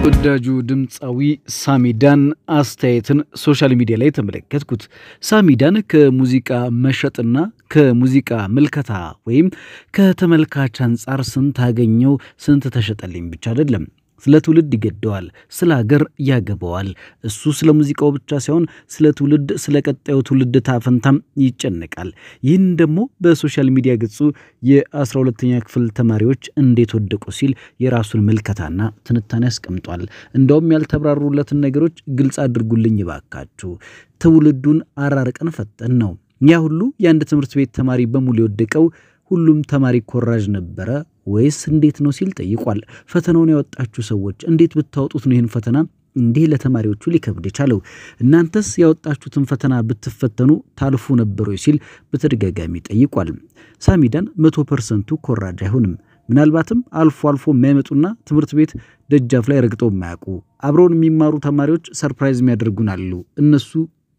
ተወዳጁ ድምፃዊ ሳሚዳን አስተያየትን ሶሻል ሚዲያ ላይ ተመለከትኩት። ሳሚዳን ከሙዚቃ መሸጥና ከሙዚቃ ምልከታ ወይም ከተመልካች አንጻር ስንት አገኘው ስንት ተሸጠልኝ ብቻ አይደለም ስለ ትውልድ ይገደዋል፣ ስለ ሀገር ያገባዋል። እሱ ስለ ሙዚቃው ብቻ ሳይሆን ስለ ትውልድ፣ ስለ ቀጣዩ ትውልድ ታፈንታም ይጨነቃል። ይህን ደግሞ በሶሻል ሚዲያ ገጹ የ12ተኛ ክፍል ተማሪዎች እንዴት ወደቁ ሲል የራሱን ምልከታና ትንታኔ አስቀምጧል። እንደውም ያልተብራሩለትን ነገሮች ግልጽ አድርጉልኝ ይባካችሁ፣ ትውልዱን አራርቀን ፈጠን ነው። ያ ሁሉ የአንድ ትምህርት ቤት ተማሪ በሙሉ የወደቀው ሁሉም ተማሪ ኮራዥ ነበረ ወይስ እንዴት ነው ሲል ጠይቋል። ፈተናውን ያወጣችሁ ሰዎች እንዴት ብታወጡት ነው ይህን ፈተና እንዲህ ለተማሪዎቹ ሊከብድ የቻለው? እናንተስ ያወጣችሁትን ፈተና ብትፈተኑ ታልፉ ነበሩ ሲል በተደጋጋሚ ጠይቋል። ሳሚዳን መቶ ፐርሰንቱ ኮራጅ አይሆንም። ምናልባትም አልፎ አልፎ የማይመጡና ትምህርት ቤት ደጃፍ ላይ ረግጠው የማያውቁ አብረውን የሚማሩ ተማሪዎች ሰርፕራይዝ የሚያደርጉን አሉ። እነሱ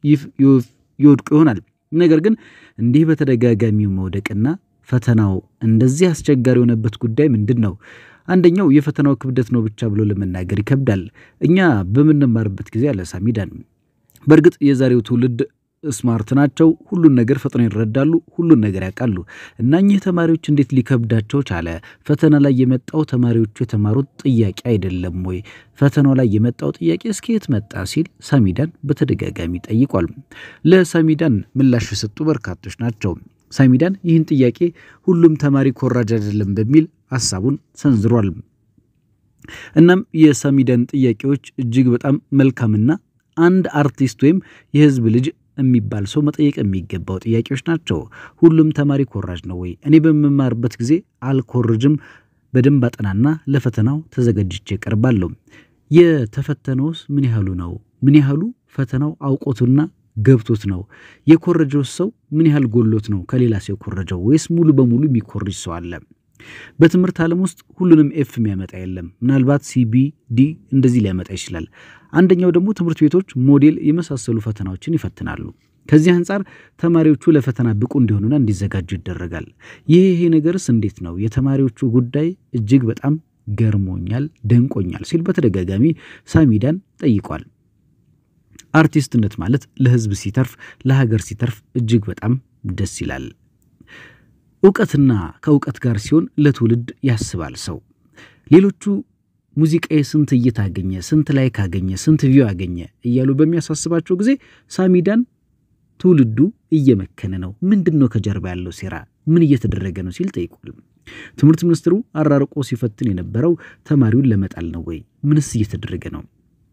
ይወድቁ ይሆናል። ነገር ግን እንዲህ በተደጋጋሚው መውደቅና ፈተናው እንደዚህ አስቸጋሪ የሆነበት ጉዳይ ምንድን ነው? አንደኛው የፈተናው ክብደት ነው ብቻ ብሎ ለመናገር ይከብዳል። እኛ በምንማርበት ጊዜ አለ ሳሚዳን፣ በእርግጥ የዛሬው ትውልድ ስማርት ናቸው። ሁሉን ነገር ፈጥነው ይረዳሉ፣ ሁሉን ነገር ያውቃሉ። እና እኚህ ተማሪዎች እንዴት ሊከብዳቸው ቻለ? ፈተና ላይ የመጣው ተማሪዎቹ የተማሩት ጥያቄ አይደለም ወይ? ፈተናው ላይ የመጣው ጥያቄ እስከ የት መጣ ሲል ሳሚዳን በተደጋጋሚ ጠይቋል። ለሳሚዳን ምላሽ የሰጡ በርካቶች ናቸው። ሳሚዳን ይህን ጥያቄ ሁሉም ተማሪ ኮራጅ አይደለም በሚል ሀሳቡን ሰንዝሯል። እናም የሳሚዳን ጥያቄዎች እጅግ በጣም መልካምና አንድ አርቲስት ወይም የሕዝብ ልጅ የሚባል ሰው መጠየቅ የሚገባው ጥያቄዎች ናቸው። ሁሉም ተማሪ ኮራጅ ነው ወይ? እኔ በምማርበት ጊዜ አልኮርጅም። በደንብ አጠናና ለፈተናው ተዘጋጅቼ እቀርባለሁ። የተፈተነውስ ምን ያህሉ ነው? ምን ያህሉ ፈተናው አውቆቱና ገብቶት ነው? የኮረጀው ሰው ምን ያህል ጎሎት ነው ከሌላ ሰው የኮረጀው? ወይስ ሙሉ በሙሉ የሚኮርጅ ሰው አለ? በትምህርት ዓለም ውስጥ ሁሉንም ኤፍ የሚያመጣ የለም። ምናልባት ሲቢ ዲ እንደዚህ ሊያመጣ ይችላል። አንደኛው ደግሞ ትምህርት ቤቶች ሞዴል የመሳሰሉ ፈተናዎችን ይፈትናሉ። ከዚህ አንጻር ተማሪዎቹ ለፈተና ብቁ እንዲሆኑና እንዲዘጋጁ ይደረጋል። ይህ ይሄ ነገርስ እንዴት ነው? የተማሪዎቹ ጉዳይ እጅግ በጣም ገርሞኛል፣ ደንቆኛል ሲል በተደጋጋሚ ሳሚዳን ጠይቋል። አርቲስትነት ማለት ለሕዝብ ሲተርፍ ለሀገር ሲተርፍ እጅግ በጣም ደስ ይላል። እውቀትና ከእውቀት ጋር ሲሆን ለትውልድ ያስባል ሰው። ሌሎቹ ሙዚቃዬ ስንት እይታ አገኘ፣ ስንት ላይክ አገኘ፣ ስንት ቪው አገኘ እያሉ በሚያሳስባቸው ጊዜ ሳሚዳን ትውልዱ እየመከነ ነው፣ ምንድን ነው ከጀርባ ያለው ሴራ፣ ምን እየተደረገ ነው ሲል ጠይቋል። ትምህርት ሚኒስትሩ አራርቆ ሲፈትን የነበረው ተማሪውን ለመጣል ነው ወይ? ምንስ እየተደረገ ነው?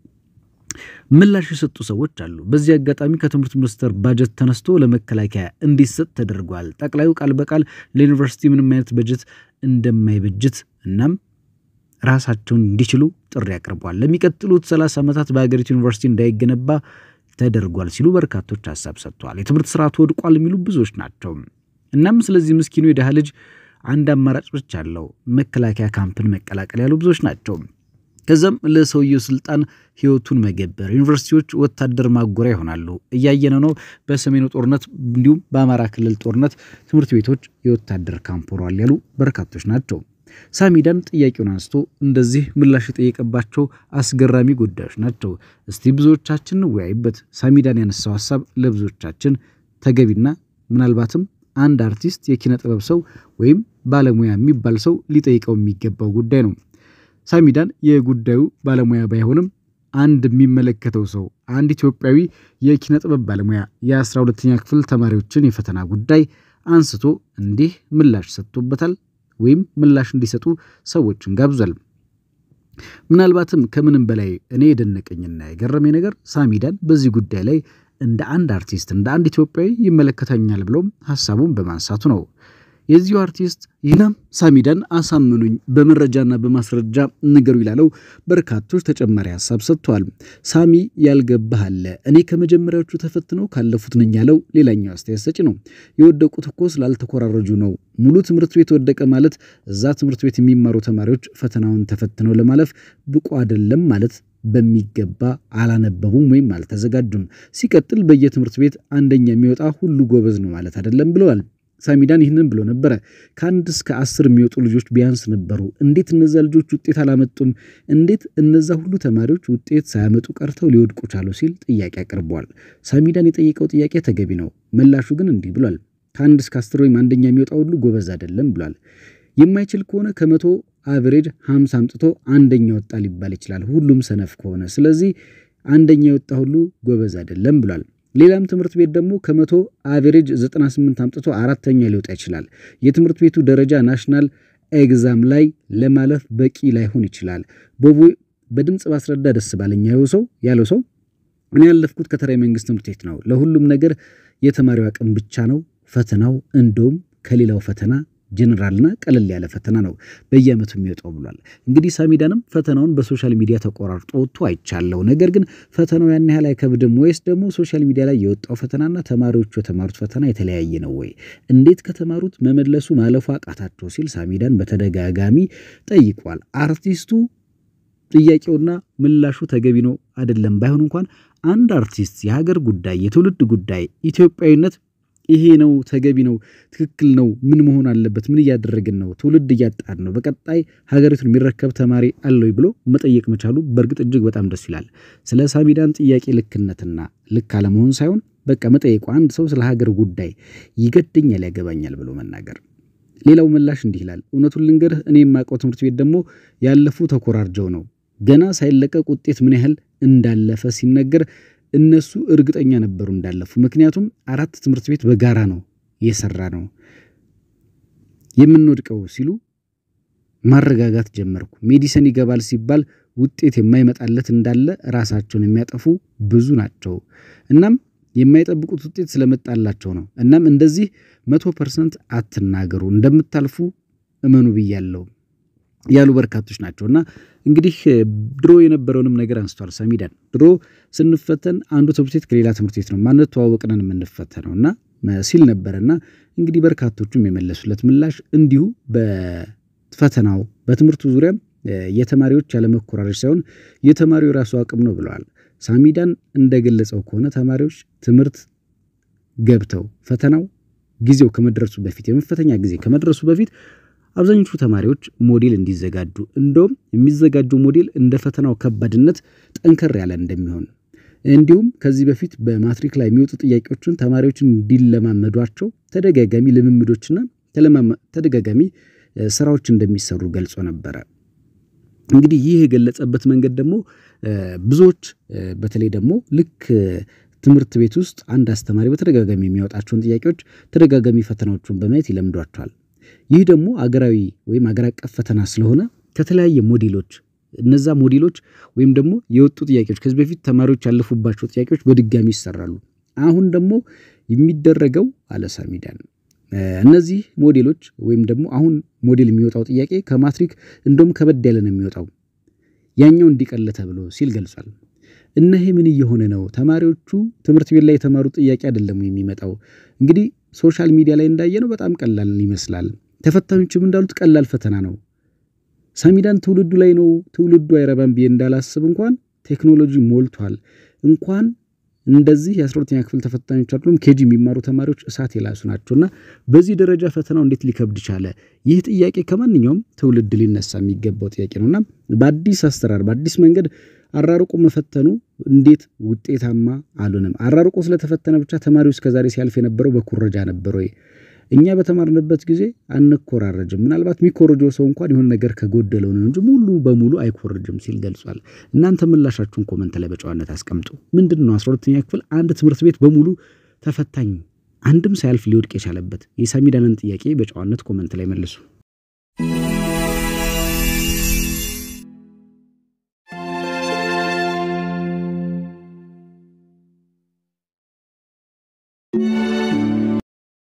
ምላሽ የሰጡ ሰዎች አሉ። በዚህ አጋጣሚ ከትምህርት ሚኒስቴር ባጀት ተነስቶ ለመከላከያ እንዲሰጥ ተደርጓል። ጠቅላዩ ቃል በቃል ለዩኒቨርሲቲ ምንም አይነት በጀት እንደማይበጅት እናም ራሳቸውን እንዲችሉ ጥሪ አቅርቧል። ለሚቀጥሉት 30 ዓመታት በሀገሪቱ ዩኒቨርሲቲ እንዳይገነባ ተደርጓል ሲሉ በርካቶች ሀሳብ ሰጥተዋል። የትምህርት ስርዓቱ ወድቋል የሚሉ ብዙዎች ናቸው። እናም ስለዚህ ምስኪኑ የድሃ ልጅ አንድ አማራጭ ብቻ አለው፣ መከላከያ ካምፕን መቀላቀል ያሉ ብዙዎች ናቸው። ከዛም ለሰውየው ስልጣን ህይወቱን መገበር፣ ዩኒቨርሲቲዎች ወታደር ማጎሪያ ይሆናሉ። እያየነ ነው። በሰሜኑ ጦርነት እንዲሁም በአማራ ክልል ጦርነት ትምህርት ቤቶች የወታደር ካምፕ ሆነዋል ያሉ በርካቶች ናቸው። ሳሚዳን ጥያቄውን አንስቶ እንደዚህ ምላሽ የጠየቀባቸው አስገራሚ ጉዳዮች ናቸው። እስቲ ብዙዎቻችን እንወያይበት። ሳሚዳን ያነሳው ሀሳብ ለብዙዎቻችን ተገቢና ምናልባትም አንድ አርቲስት የኪነ ጥበብ ሰው ወይም ባለሙያ የሚባል ሰው ሊጠይቀው የሚገባው ጉዳይ ነው። ሳሚዳን የጉዳዩ ባለሙያ ባይሆንም አንድ የሚመለከተው ሰው አንድ ኢትዮጵያዊ የኪነ ጥበብ ባለሙያ የአስራ ሁለተኛ ክፍል ተማሪዎችን የፈተና ጉዳይ አንስቶ እንዲህ ምላሽ ሰጥቶበታል ወይም ምላሽ እንዲሰጡ ሰዎችን ጋብዟል። ምናልባትም ከምንም በላይ እኔ የደነቀኝና የገረመኝ ነገር ሳሚዳን በዚህ ጉዳይ ላይ እንደ አንድ አርቲስት እንደ አንድ ኢትዮጵያዊ ይመለከተኛል ብሎም ሀሳቡን በማንሳቱ ነው። የዚሁ አርቲስት ይህናም ሳሚዳን አሳምኑኝ በመረጃና በማስረጃ ንገሩ ይላለው በርካቶች ተጨማሪ ሀሳብ ሰጥተዋል። ሳሚ ያልገባህ አለ እኔ ከመጀመሪያዎቹ ተፈትነው ካለፉት ነኝ ያለው ሌላኛው አስተያየት ሰጪ ነው። የወደቁት እኮ ስላልተኮራረጁ ነው። ሙሉ ትምህርት ቤት ወደቀ ማለት እዛ ትምህርት ቤት የሚማሩ ተማሪዎች ፈተናውን ተፈትነው ለማለፍ ብቁ አይደለም ማለት በሚገባ አላነበቡም ወይም አልተዘጋጁም። ሲቀጥል በየትምህርት ቤት አንደኛ የሚወጣ ሁሉ ጎበዝ ነው ማለት አይደለም ብለዋል። ሳሚዳን ይህንን ብሎ ነበረ። ከአንድ እስከ አስር የሚወጡ ልጆች ቢያንስ ነበሩ። እንዴት እነዛ ልጆች ውጤት አላመጡም? እንዴት እነዛ ሁሉ ተማሪዎች ውጤት ሳያመጡ ቀርተው ሊወድቁ ቻሉ? ሲል ጥያቄ አቅርበዋል። ሳሚዳን የጠየቀው ጥያቄ ተገቢ ነው። ምላሹ ግን እንዲህ ብሏል። ከአንድ እስከ አስር ወይም አንደኛ የሚወጣው ሁሉ ጎበዝ አይደለም ብሏል። የማይችል ከሆነ ከመቶ አቨሬጅ ሀምሳ አምጥቶ አንደኛ ወጣ ሊባል ይችላል፣ ሁሉም ሰነፍ ከሆነ። ስለዚህ አንደኛ የወጣ ሁሉ ጎበዝ አይደለም ብሏል። ሌላም ትምህርት ቤት ደግሞ ከመቶ አቨሬጅ 98 አምጥቶ አራተኛ ሊወጣ ይችላል። የትምህርት ቤቱ ደረጃ ናሽናል ኤግዛም ላይ ለማለፍ በቂ ላይሆን ይችላል። ቦቦ በድምፅ ባስረዳ ደስ ባለኝ ሰው ያለው ሰው እኔ ያለፍኩት ከተራ መንግስት ትምህርት ቤት ነው። ለሁሉም ነገር የተማሪው አቅም ብቻ ነው ፈተናው። እንደውም ከሌላው ፈተና ጀኔራልና ቀለል ያለ ፈተና ነው በየዓመቱ የሚወጣው ብሏል። እንግዲህ ሳሚዳንም ፈተናውን በሶሻል ሚዲያ ተቆራርጦ ወጥቶ አይቻለው። ነገር ግን ፈተናው ያን ያህል አይከብድም ወይስ ደግሞ ሶሻል ሚዲያ ላይ የወጣው ፈተናና ተማሪዎቹ የተማሩት ፈተና የተለያየ ነው ወይ? እንዴት ከተማሩት መመለሱ ማለፉ አቃታቸው? ሲል ሳሚዳን በተደጋጋሚ ጠይቋል። አርቲስቱ ጥያቄውና ምላሹ ተገቢ ነው አይደለም ባይሆን እንኳን አንድ አርቲስት የሀገር ጉዳይ፣ የትውልድ ጉዳይ፣ ኢትዮጵያዊነት ይሄ ነው ተገቢ ነው ትክክል ነው ምን መሆን አለበት ምን እያደረግን ነው ትውልድ እያጣን ነው በቀጣይ ሀገሪቱን የሚረከብ ተማሪ አለው ብሎ መጠየቅ መቻሉ በእርግጥ እጅግ በጣም ደስ ይላል ስለ ሳሚዳን ጥያቄ ልክነትና ልክ አለመሆን ሳይሆን በቃ መጠየቁ አንድ ሰው ስለ ሀገር ጉዳይ ይገደኛል ያገባኛል ብሎ መናገር ሌላው ምላሽ እንዲህ ይላል እውነቱን ልንገርህ እኔ የማውቀው ትምህርት ቤት ደግሞ ያለፉ ተኮራርጀው ነው ገና ሳይለቀቅ ውጤት ምን ያህል እንዳለፈ ሲነገር እነሱ እርግጠኛ ነበሩ እንዳለፉ። ምክንያቱም አራት ትምህርት ቤት በጋራ ነው የሰራ ነው የምንወድቀው ሲሉ ማረጋጋት ጀመርኩ። ሜዲሰን ይገባል ሲባል ውጤት የማይመጣለት እንዳለ ራሳቸውን የሚያጠፉ ብዙ ናቸው። እናም የማይጠብቁት ውጤት ስለመጣላቸው ነው። እናም እንደዚህ መቶ ፐርሰንት አትናገሩ፣ እንደምታልፉ እመኑ ብያለሁ ያሉ በርካቶች ናቸው። እና እንግዲህ ድሮ የነበረውንም ነገር አንስቷል ሳሚዳን። ድሮ ስንፈተን አንዱ ትምህርት ቤት ከሌላ ትምህርት ቤት ነው ማንተዋወቅነን የምንፈተነው እና ሲል ነበር። እና እንግዲህ በርካቶቹም የመለሱለት ምላሽ እንዲሁ በፈተናው በትምህርቱ ዙሪያም የተማሪዎች ያለመኮራረጅ ሳይሆን የተማሪው የራሱ አቅም ነው ብለዋል። ሳሚዳን እንደገለጸው ከሆነ ተማሪዎች ትምህርት ገብተው ፈተናው ጊዜው ከመድረሱ በፊት የመፈተኛ ጊዜ ከመድረሱ በፊት አብዛኞቹ ተማሪዎች ሞዴል እንዲዘጋጁ እንደውም የሚዘጋጀው ሞዴል እንደ ፈተናው ከባድነት ጠንከር ያለ እንደሚሆን እንዲሁም ከዚህ በፊት በማትሪክ ላይ የሚወጡ ጥያቄዎችን ተማሪዎችን እንዲለማመዷቸው ተደጋጋሚ ልምምዶችና ተደጋጋሚ ስራዎች እንደሚሰሩ ገልጾ ነበረ። እንግዲህ ይህ የገለጸበት መንገድ ደግሞ ብዙዎች በተለይ ደግሞ ልክ ትምህርት ቤት ውስጥ አንድ አስተማሪ በተደጋጋሚ የሚያወጣቸውን ጥያቄዎች ተደጋጋሚ ፈተናዎቹን በማየት ይለምዷቸዋል። ይህ ደግሞ አገራዊ ወይም አገር አቀፍ ፈተና ስለሆነ ከተለያየ ሞዴሎች እነዛ ሞዴሎች ወይም ደግሞ የወጡ ጥያቄዎች ከዚህ በፊት ተማሪዎች ያለፉባቸው ጥያቄዎች በድጋሚ ይሰራሉ። አሁን ደግሞ የሚደረገው አለ ሳሚዳን እነዚህ ሞዴሎች ወይም ደግሞ አሁን ሞዴል የሚወጣው ጥያቄ ከማትሪክ እንደውም ከበድ ያለ ነው የሚወጣው ያኛው እንዲቀል ተብሎ ሲል ገልጿል። እነሄ ምን እየሆነ ነው? ተማሪዎቹ ትምህርት ቤት ላይ የተማሩት ጥያቄ አይደለም የሚመጣው እንግዲህ ሶሻል ሚዲያ ላይ እንዳየነው በጣም ቀላል ይመስላል። ተፈታኞችም እንዳሉት ቀላል ፈተና ነው። ሳሚዳን ትውልዱ ላይ ነው ትውልዱ አይረባም ብዬ እንዳላስብ እንኳን ቴክኖሎጂ ሞልቷል። እንኳን እንደዚህ የአስራሁለተኛ ክፍል ተፈታኞች አይደሉም ኬጂ የሚማሩ ተማሪዎች እሳት የላሱ ናቸውና በዚህ ደረጃ ፈተናው እንዴት ሊከብድ ቻለ? ይህ ጥያቄ ከማንኛውም ትውልድ ሊነሳ የሚገባው ጥያቄ ነውና በአዲስ አሰራር በአዲስ መንገድ አራርቆ መፈተኑ እንዴት ውጤታማ አልሆነም? አራርቆ ስለተፈተነ ብቻ ተማሪው እስከዛሬ ሲያልፍ የነበረው በኩረጃ ነበር ወይ? እኛ በተማርንበት ጊዜ አንኮራረጅም። ምናልባት የሚኮረጀው ሰው እንኳን የሆነ ነገር ከጎደለው ነው እንጂ ሙሉ በሙሉ አይኮርጅም ሲል ገልጿል። እናንተ ምላሻችሁን ኮመንት ላይ በጨዋነት አስቀምጡ። ምንድን ነው አስራ ሁለተኛ ክፍል አንድ ትምህርት ቤት በሙሉ ተፈታኝ አንድም ሳያልፍ ሊወድቅ የቻለበት የሳሚዳንን ጥያቄ በጨዋነት ኮመንት ላይ መልሱ።